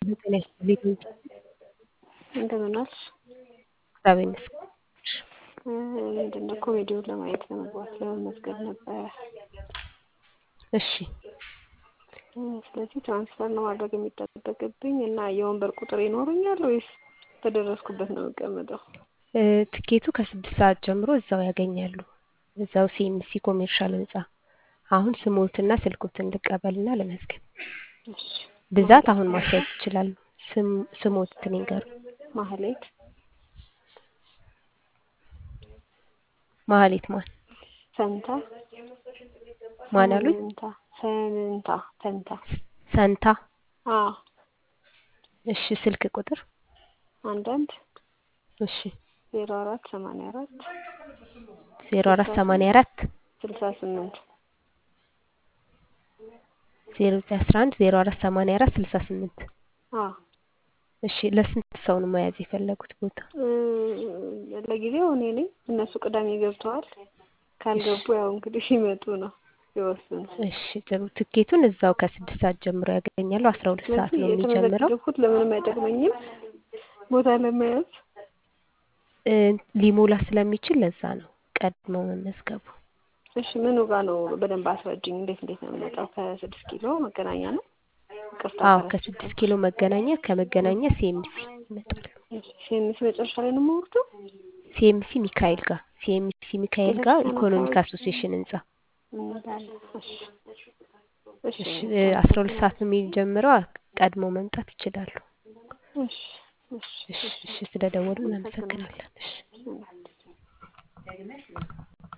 ጤና ይስጥልኝ። እንደምን ዋልሽ? እግዚአብሔር ይመስገን። ምንድን ነው ኮሜዲውን ለማየት ለመግባት ለመመዝገብ ነበረ። እሺ ስለዚህ ትራንስፈር ነው ማድረግ የሚጠበቅብኝ እና የወንበር ቁጥር ይኖረኛል ወይስ በደረስኩበት ነው የምቀመጠው? እ ትኬቱ ከስድስት ሰዓት ጀምሮ እዛው ያገኛሉ። እዛው ሲኤምሲ ኮሜርሻል ህንጻ። አሁን ስሞትና ስልኮትን ልቀበልና ለመዝገብ። እሺ ብዛት አሁን ማስያዝ ይችላሉ። ስም ስሞትን ይንገሩ። ማህሌት ማህሌት ማን ፈንታ ማን አሉኝ? ፈንታ ፈንታ ፈንታ ሰንታ። አዎ እሺ ስልክ ቁጥር አንዳንድ እሺ ዜሮ አራት ሰማንያ አራት ዜሮ አራት ሰማንያ አራት ስልሳ ስምንት ዜሮ ዘጠኝ አስራ አንድ ዜሮ አራት ሰማንያ አራት ስልሳ ስምንት አዎ እሺ ለስንት ሰው ነው መያዝ የፈለጉት ቦታ? እ ለጊዜው እኔ ነኝ። እነሱ ቅዳሜ ገብተዋል። ካልገቡ ያው እንግዲህ ሲመጡ ነው ሲወስኑ። እሺ ጥሩ። ትኬቱን እዛው ከስድስት ሰዓት ጀምሮ ያገኛሉ። አስራ ሁለት ሰዓት ስለዚህ ነው የሚጀምረው። የተመዘገብኩት ለምንም አይጠቅመኝም ቦታ ለመያዝ እ ሊሞላ ስለሚችል ለዛ ነው ቀድመው መመዝገቡ። እሺ ምኑ ጋር ነው በደንብ አስረጅኝ። እንዴት እንዴት ነው የምመጣው? ከስድስት ኪሎ መገናኛ ነው? ይቅርታ አዎ ከረሳሁ። ከስድስት ኪሎ መገናኛ ከመገናኛ ሲኤምሲ ይመጣሉ። ሲኤምሲ መጨረሻ ላይ ነው የምወርደው? ሲኤምሲ ሚካኤል ጋር ሲኤምሲ ሚካኤል ጋር ቤተክርስቲያን ኢኮኖሚክ አካባቢ አሶሲዬሽን ህንጻ። እንላለን። እሺ እሺ እሺ እ አስራ ሁለት ሰዓት ነው የሚጀምረው። ቀድሞ መምጣት ይችላሉ። እሺ እሺ እሺ እሺ ስለደወሉ እናመሰግናለን። እሺ እሺ